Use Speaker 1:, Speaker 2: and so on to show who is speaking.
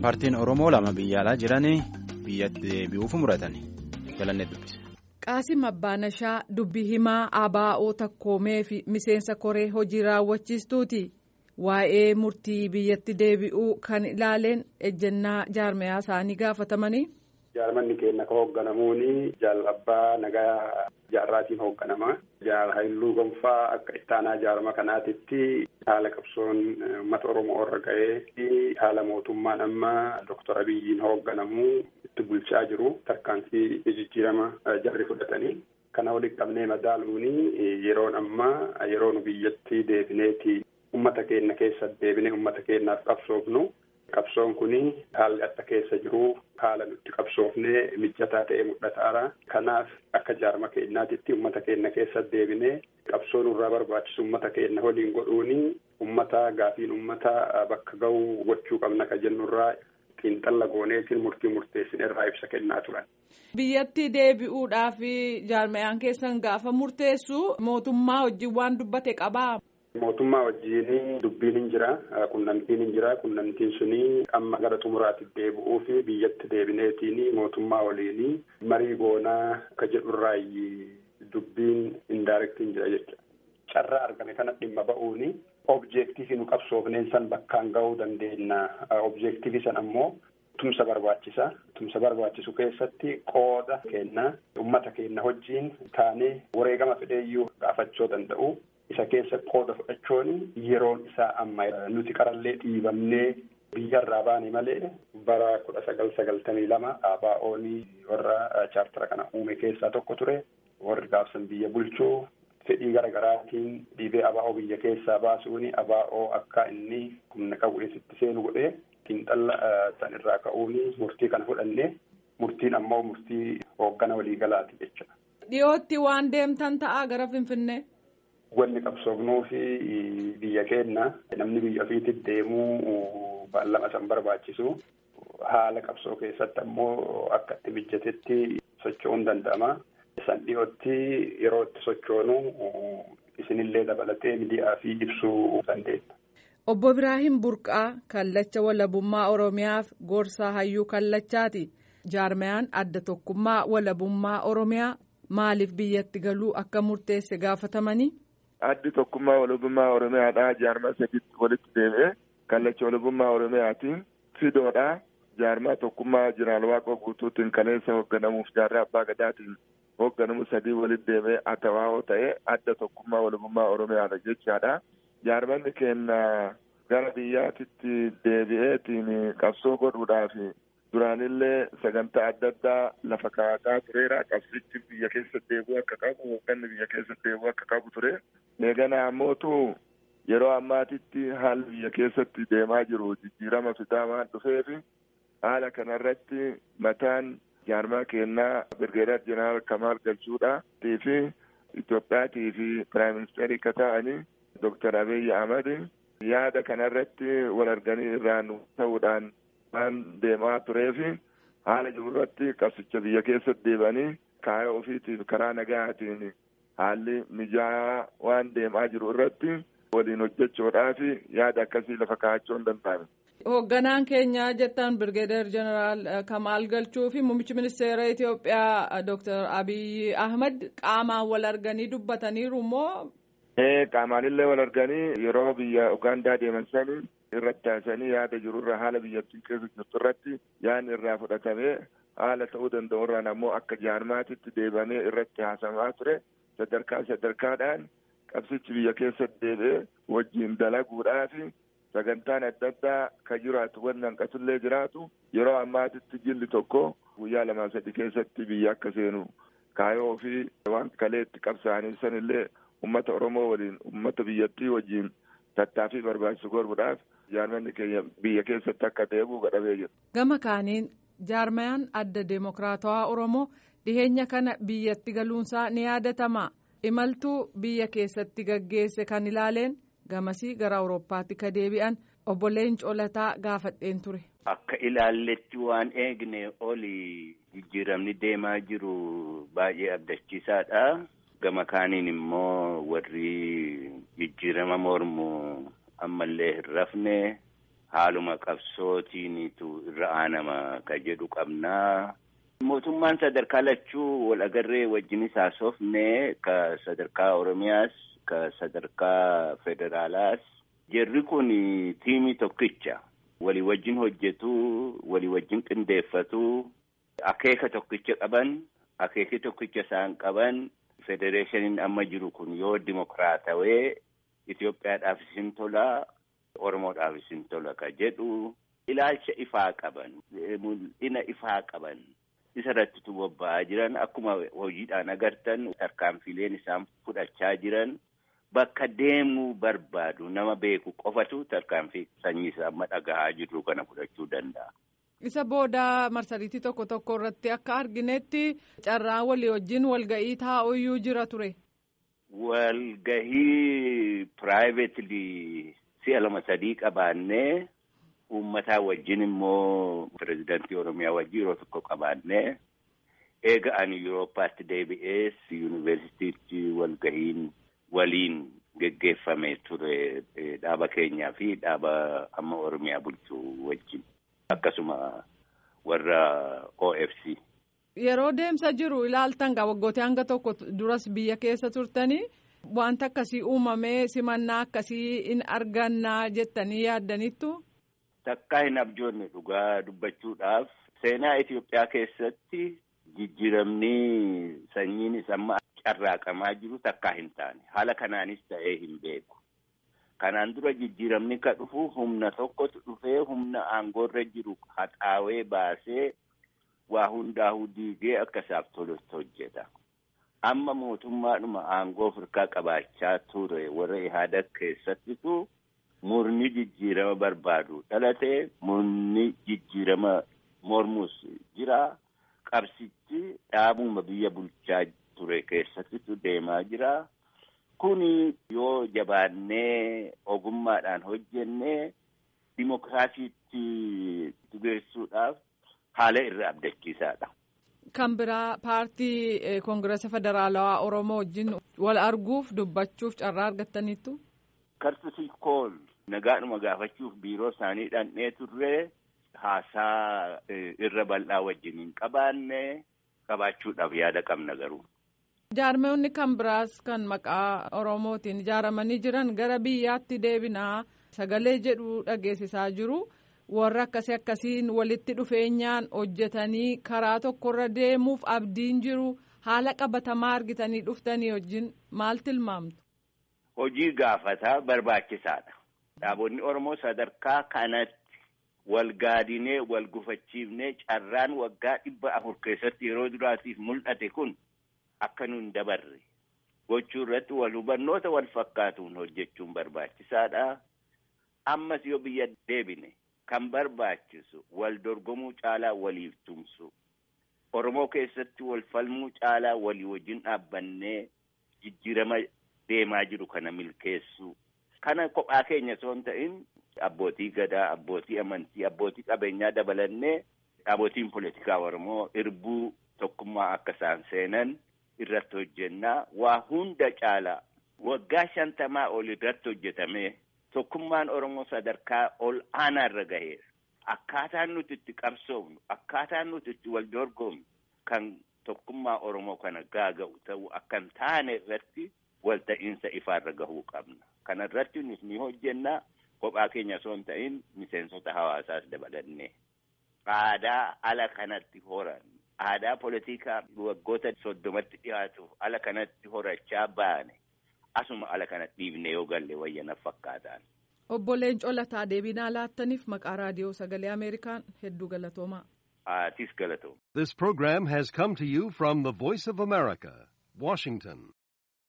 Speaker 1: paartiin oromoo lama biyya alaa jiran biyyatti deebi'uuf muratanii jalannee dubbise.
Speaker 2: qaasim abbaanashaa dubbii himaa abaa'oo takkoomee fi miseensa koree hojii raawwachiistuuti waa'ee murtii biyyatti deebi'uu kan ilaaleen ejjennaa jaarmayaa isaanii gaafatamanii.
Speaker 3: jaarmanni keenya ka hoogganamuuni jaal abbaa nagaa jaarraatiin hoogganama jaal haayiluu gonfaa akka ittaanaa jaarma kanaatitti haala qabsoon uummata oromoo irra ga'ee haala mootummaan amma doktor abiyyiin hoogganamu itti bulchaa jiru tarkaanfii jijjiirama jarri fudhatanii kana walitti qabnee madaaluuni yeroon amma yeroo nu biyyatti deebineeti ummata keenya keessa deebinee ummata keenyaaf qabsoofnu qabsoon kuni haalli akka keessa jiru haala nutti qabsoofnee mijataa ta'ee mul'ataara kanaaf akka jaarma keenyaatitti ummata keenya keessa deebinee qabsoo nurraa barbaachisu ummata keenya waliin godhuuni ummata gaafiin ummata bakka ga'uu gochuu qabna ka jennurraa xiinxalla gooneetiin murtii murteessin irraa ibsa kennaa turan.
Speaker 2: biyyatti deebi'uudhaaf jaarmayaan keessan gaafa murteessu mootummaa wajjin waan dubbate qabaa.
Speaker 3: mootummaa wajjiin dubbiin hin jira qunnamtiin hin jira qunnamtiin suni amma gara xumuraatti deebi'uu fi biyyatti deebineetiin mootummaa waliin marii goonaa akka jedhurraayi dubbiin indaarektiin jira jecha carraa argame kana dhimma ba'uuni objektiivii nu qabsoofneen san bakkaan ga'uu dandeenya objektiivii san ammoo tumsa barbaachisa tumsa barbaachisu keessatti qooda kenna ummata keenya wajjiin taanee wareegama fedheeyyuu gaafachuu danda'u. isa keessa qooda fudhachuun yeroon isaa amma nuti qarallee dhiibamnee biyyarraa baane malee bara kudha sagal sagaltamii lama ABO'n warra chaartara kana uume keessaa tokko ture warri gaafsan biyya bulchuu fedhii garaagaraatiin dhiibee ABO biyya keessaa baasuun ABO akka inni humna qabu itti seenu godhee xiinxalla san irraa ka'uun murtii kana fudhanne murtiin ammoo murtii hooggana waliigalaati jechuudha.
Speaker 2: Dhiyootti waan deemtan ta'a gara Finfinnee.
Speaker 3: Wanni qabsoofnuu fi biyya keenya namni biyya ofiitti deemuu baallama san barbaachisu haala qabsoo keessatti ammoo akka itti mijatetti socho'uun danda'ama. San dhiyootti yeroo itti sochoonu isinillee dabalatee miidiyaa fi ibsuu dandeenya.
Speaker 2: Obbo Biraahim Burqaa kallacha walabummaa Oromiyaaf gorsaa hayyuu kallachaati. Jaarmayaan adda tokkummaa walabummaa Oromiyaa maaliif biyyatti galuu akka murteesse gaafatamanii.
Speaker 4: addi tokkummaa walabummaa oromiyaadha jaarmaa sadiitti walitti deebi'ee kallacha walabummaa oromiyaatiin fidoodha jaarmaa tokkummaa jiraal waaqoo guutuutiin kaleessa hoogganamuuf jaarraa abbaa gadaatiin hoogganamu sadii walitti deebi'ee atawaa'oo ta'ee adda tokkummaa walabummaa oromiyaadha jechaadha jaarmanni keenya gara biyyaatitti deebi'eetiin qabsoo godhuudhaaf duraanillee sagantaa adda addaa lafa kaa'ataa tureera qabsichi biyya keessa deebi'uu akka qabu hoogganni biyya keessa deebi'uu akka qabu ture eegana ammootu yeroo ammaatitti haalli biyya keessatti deemaa jiru jijjiirama fidaa waan dhufeefi haala kanarratti mataan jaarmaa keenyaa birgeedar jeneraal kamaal galchuudha fi Itoophiyaatii fi piraayim ministeerii akka ta'anii doktar Abiy Ahmad yaada kanarratti wal arganii irraan ta'uudhaan waan deemaa tureefi haala jirurratti qabsicha biyya keessatti deebanii kaayoo ofiitiif karaa nagaatiin haalli mijaa'aa waan deemaa jiru irratti waliin hojjechuudhaaf yaada akkasii lafa kaa'achuu hin danda'ame.
Speaker 2: Hoogganaan keenya jettan Birgeedar Jeneraal Kamaal Galchuu fi Muummichi Ministeera Itoophiyaa Dr. Abiy Ahmad qaamaan wal arganii dubbataniiru moo?
Speaker 4: Qaamaanillee wal arganii yeroo biyya Ugaandaa deeman sanii irratti taasisanii yaada jirurra haala biyyattiin keessa jirtu irratti yaadni irraa fudhatamee haala ta'uu danda'u irraan ammoo akka jaarmaatitti deebamee irratti haasamaa ture sadarkaa sadarkaadhaan qabsichi biyya keessatti deebi'ee wajjin dalaguudhaaf sagantaan adda addaa kan jiraatu wanni hanqatullee jiraatu yeroo ammaatitti jilli tokko guyyaa lamaa sadi keessatti biyya akka seenu kaayoo fi waan kaleetti qabsaa'anii sanillee ummata oromoo waliin ummata biyyattii wajjin tattaaffii barbaachisu godhuudhaaf jaarmanni keenya biyya keessatti akka deebi'u godhamee jira.
Speaker 2: Gama kaaniin jaarmayaan adda deemokiraatawaa Oromoo dhiheenya kana biyyatti galuunsaa ni yaadatama. Imaltuu biyya keessatti gaggeesse kan ilaaleen gamasii gara Awurooppaatti ka deebi'an obbo Leencoo Lataa gaafadheen ture.
Speaker 5: Akka ilaalletti waan eegne oli jijjiiramni deemaa jiru baay'ee abdachiisaadha. Gama kaaniin immoo warri jijjiirama mormu ammallee hin rafne haaluma qabsootiinitu irra aanama ka jedhu qabnaa. Mootummaan sadarkaa lachuu wal agarree wajjinis haasofne ka sadarkaa Oromiyaas ka sadarkaa federaalaas Jarri kun tiimii tokkicha walii wajjin hojjetu walii wajjin qindeeffatu akeeka tokkicha qaban akeeki tokkicha isaan qaban federeeshiniin amma jiru kun yoo dimokiraatawee Itoophiyaadhaaf isin tola Oromoodhaaf isin tola ka jedhu ilaalcha ifaa qaban mul'ina ifaa qaban isa irrattitu bobba'aa jiran akkuma hojiidhaan agartan tarkaanfileen isaan fudhachaa jiran. Bakka deemuu barbaadu nama beeku qofatu tarkaanfii sanyii isaa amma dhagahaa jirru kana fudhachuu danda'a.
Speaker 2: Isa booda marsariitii tokko tokko irratti akka arginetti carraan walii wajjin walga'ii taa'uyyuu jira ture.
Speaker 5: Walgahii piraayiveetilii si'a lama sadii qabaannee uummataa wajjin immoo pirezidaantii Oromiyaa wajjin yeroo tokko qabaannee eega ani Yuurooppaatti deebi'ees yuunivarsiitiitti walgahiin. waliin geggeeffame ture dhaaba keenyaa fi dhaaba amma Oromiyaa bulchuu wajjin akkasuma warra OFC.
Speaker 2: Yeroo deemsa jiru ilaaltan gaa waggootee hanga tokko duras biyya keessa turtanii wanta akkasii uumamee simannaa akkasii in argannaa jettanii yaaddaniittu.
Speaker 5: Takkaa hin abjoonne dhugaa dubbachuudhaaf seenaa Itoophiyaa keessatti jijjiiramni sanyiinis amma. carraaqamaa jiru takkaa hin taane haala kanaanis ta'ee hin beeku kanaan dura jijjiiramni ka dhufu humna tokkotu dhufee humna aangoorra jiru haxaawee baasee waa hundaa'uu diigee akka isaaf tolutti hojjeta amma mootummaadhuma aangoo firkaa qabaachaa ture warra ihaada keessattitu murni jijjiirama barbaadu dhalatee murni jijjiirama mormus jira qabsichi dhaabuma biyya bulchaa ture keessattitu deemaa jira. Kuni yoo jabaannee ogummaadhaan hojjennee dimokiraasiitti dubeessuudhaaf haala irra abdachiisaadha.
Speaker 2: Kan biraa paartii koongirasa federaalawaa Oromoo wajjin wal arguuf dubbachuuf carraa argattaniittu.
Speaker 5: Kartusii kool nagaadhuma gaafachuuf biiroo isaanii dhandhee turre haasaa irra bal'aa wajjin hin qabaanne qabaachuudhaaf yaada qabna garuu.
Speaker 2: Jaarmeewwanni kan biraas kan maqaa Oromootiin ijaaramanii jiran gara biyyaatti deebinaa sagalee jedhu dhageessisaa jiru. Warra akkasii akkasiin walitti dhufeenyaan hojjetanii karaa tokkorra deemuuf abdiin jiru haala qabatamaa argitanii dhuftanii wajjin maal tilmaamtu?
Speaker 5: Hojii gaafataa barbaachisaadha. Dhaabonni Oromoo sadarkaa kanatti wal gaadinee wal gufachiifnee carraan waggaa dhibba afur keessatti yeroo duraatiif mul'ate kun. Akka nuun dabarre gochuu irratti wal hubannoota wal fakkaatuun hojjechuun barbaachisaadha. Ammas yoo biyya deebine kan barbaachisu wal dorgomuu caalaa waliif tumsu. Oromoo keessatti wal falmuu caalaa walii wajjin dhaabbannee jijjiirama deemaa jiru kana milkeessu. Kana kophaa keenya osoo hin ta'in abbootii gadaa, abbootii amantii, abbootii qabeenyaa dabalannee dhaabootiin politikaa Oromoo irbuu tokkummaa akka isaan seenan. irratti hojjennaa waa hunda caalaa waggaa shantamaa ol irratti hojjetame tokkummaan Oromoo sadarkaa ol aanaa irra gaheera. Akkaataan nuti itti qabsoofnu akkaataan nuti itti wal dorgomnu kan tokkummaa Oromoo kana gaaga'u ta'uu akka hin taane irratti walta'iinsa ifaarra gahuu qabna. Kana irratti ni hojjennaa kophaa keenya osoo hin ta'in miseensota hawaasaas dabalannee aadaa ala kanatti horan. aadaa politikaa waggoota soddomatti dhiyaatuuf ala kanatti horachaa baane asuma ala kanatti dhiibne yoo galle wayyanaaf fakkaataan.
Speaker 2: Obbo Leencoo Lataa deebinaa laattaniif maqaa raadiyoo sagalee Ameerikaan hedduu galatoomaa.
Speaker 5: Aatis galatooma.
Speaker 6: This program has come to you from the Voice of America, Washington.